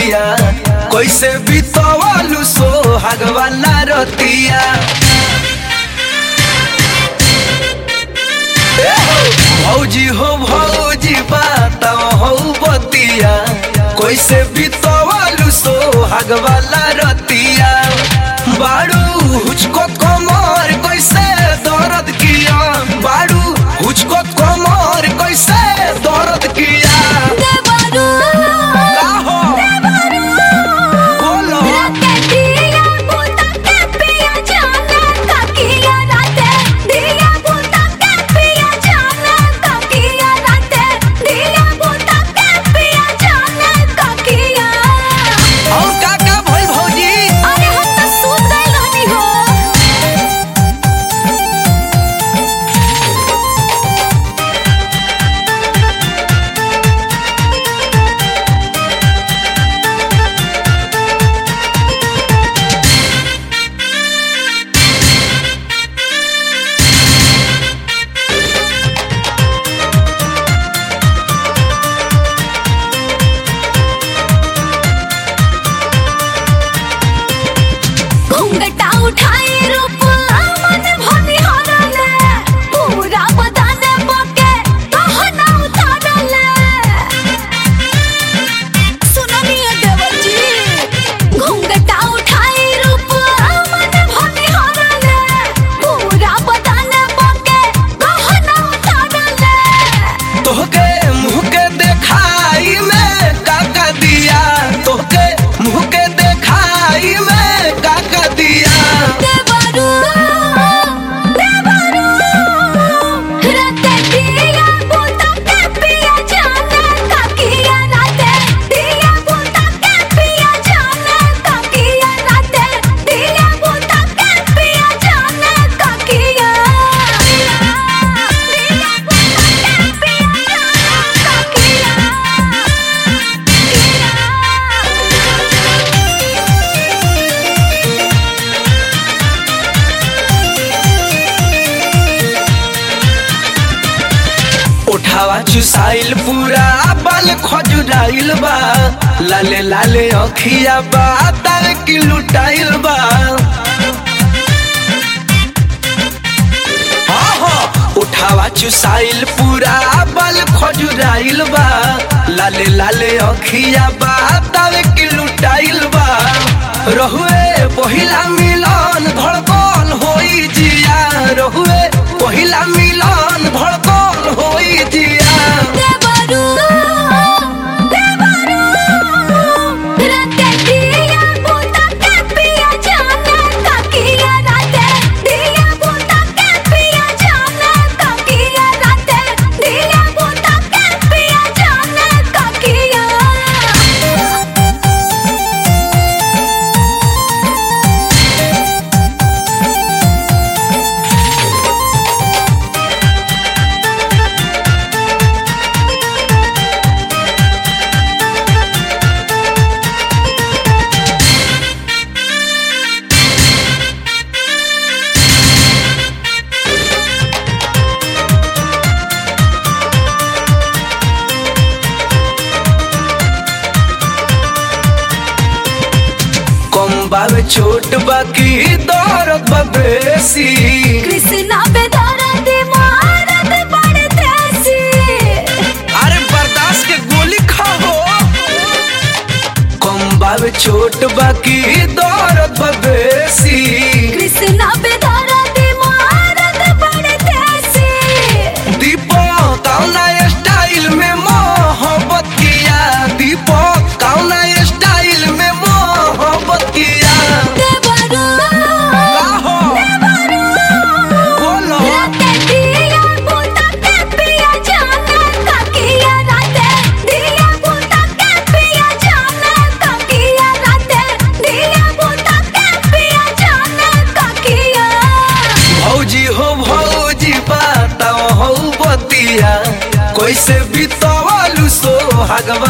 बतिया कैसे बितवलू सोहाग वाला रतिया ए हो, भौजी हो भौजी बताओ हो बतिया कैसे बितवलू सोहाग वाला रतिया बाड़ू हुचको कमर कैसे दर्द किया बाड़ू हुचको कमर कैसे दर्द किया देवरू का हो बोलो राते दिया बुता के पिया जाने काकिया राते दिया बुता के पिया जाने काकिया राते दिया बुता के पिया जाने काकिया और का का भइल भौजी अरे हम तो सूत गए रहनी हो घूंघटा उठाए रूप मन भनी हरले पूरा बदन बके कहना उतारले सुननिए देवर जी घूंघटा उठाए रूप मन भनी हरले पूरा बदन बके कहना उतारले तोहके मुंह के देखाई में का का दिया तोहके मुंह के देखाई में का का दिया देवरू देवरू राते दिया बुता के पिया जाने काकिया राते दिया बुता के पिया जाने काकिया राते दिया बुता के पिया जाने काकिया दिया बुता के पिया जाने उठावा चुसाइल पूरा बाल खजुराइल बा लाले लाले अखिया बा तार की लुटाइल बा हाँ हाँ, उठावा चुसाइल पूरा बाल खजुराइल बा लाले लाले अखिया बा तार की लुटाइल बा रहुए पहिला मिलन धड़कन होई जिया रहुए पहिला मिलन धड़कन होई जिया देवरू देवरू राते दिया बुता के पिया जाने काकिया राते दिया बुता के पिया जाने काकिया राते दिया बुता के पिया जाने काकिया कम बावे छोट बाकी दौरत बा बेसी कृष्णा बेदरा दे मारत बड़ देसी अरे बर्दाश्त के गोली खाओ कम बावे छोट बाकी दौरत बा बेसी कृष्णा बेदरा दे मारत बड़ देसी दीपक कौना स्टाइल में मोहब्बत किया दीपक कौना स्टाइल में मोहब्बत किया देवरू का हो बोलो राते दिया बुता के पिया जाने काकिया राते दिया बुता के पिया जाने काकिया राते दिया बुता के पिया जाने काकिया भौजी हो भौजी बताओ हो बतिया कैसे बितवलू सोहाग